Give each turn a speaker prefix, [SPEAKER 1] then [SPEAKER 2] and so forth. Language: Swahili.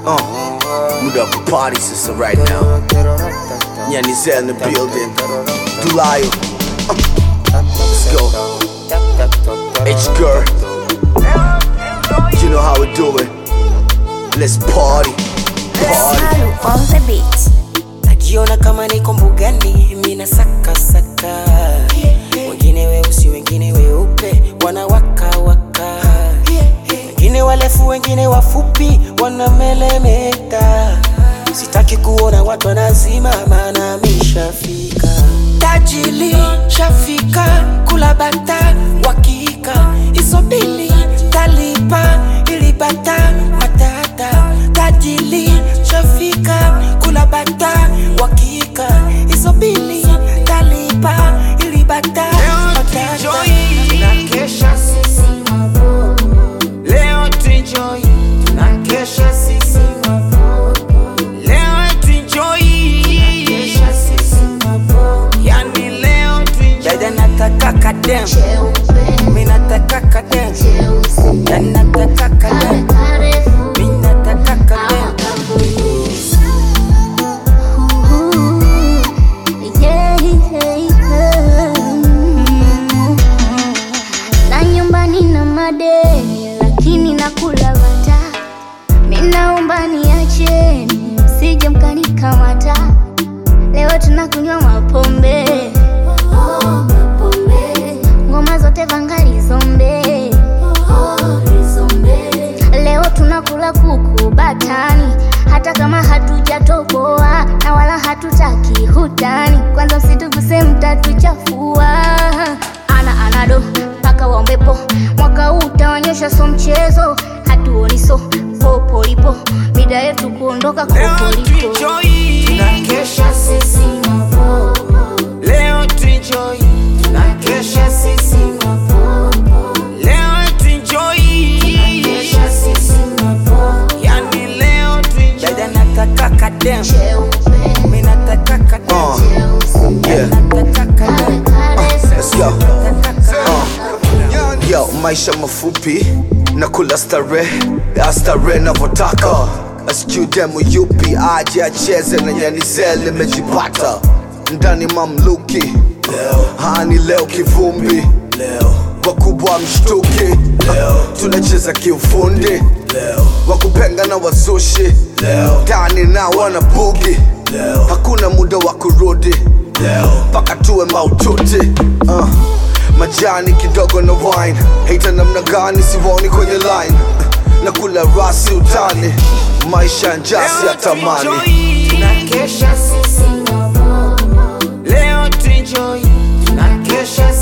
[SPEAKER 1] Uh, muda wa kuparty sasa right now. Nyanizel in the building. Dulayo. Uh, let's go. H girl. You know how we do it. Let's party. Party.
[SPEAKER 2] Salu on the beat.
[SPEAKER 3] najiona kama niko mbugani mina saka saka wengine weusi wengine weupe wanawaka waka wengine warefu wengine wafupi wanamelemeta sitaki kuona watu wanazima maana mishafika tajili shafika kula bata wakika isobili talipa ilibata matata tajili shafika kula bata wakika isobili talipa ilibata matata tunakesha sisi leo tuenjoy tunakesha sisi leo tuenjoy yani leo tuenjoy dada nataka kadem mi nataka kadem yani nataka kadem mi nataka kadem
[SPEAKER 2] Na nyumbani na madeni lakini nakula bata. Minaomba niacheni msije mkanikamata. Leo tunakunywa mapombe. Ngoma zote vangali zombe. Leo tunakula kuku batani, hata kama hatujatoboa na wala hatutaki hutani. Kwanza msituguse, mtatuchafua. Ana anado mpaka waombepo, mwaka huu utawanyosha, so mchezo, hatuoni so popo lipo, mida yetu kuondoka
[SPEAKER 3] leo
[SPEAKER 2] kopo lipo.
[SPEAKER 3] tuenjoy tunakesha sisi leo tuenjoy tunakesha sisi leo tuenjoy yani leo tuenjoy dada nataka kadem mi nataka kadem
[SPEAKER 1] Uh, yeah.
[SPEAKER 3] nataka kadem
[SPEAKER 1] Let's go.
[SPEAKER 3] nataka
[SPEAKER 1] Uh, yo, maisha mafupi na kula stare ya stare navyotaka asijui demu yupi aje acheze na Nyanizel imejipata ndani mamluki hani leo kivumbi wakubwa mshtuki tunacheza kiufundi wakupenga na wazushi ndani na wana bugi hakuna muda wa kurudi mpaka tuwe maututi uh, majani kidogo na wine hata namna gani siwoni kwenye line na kula rasi utani maisha njasi ya tamani
[SPEAKER 3] tunakesha sisi leo tuenjoy tunakesha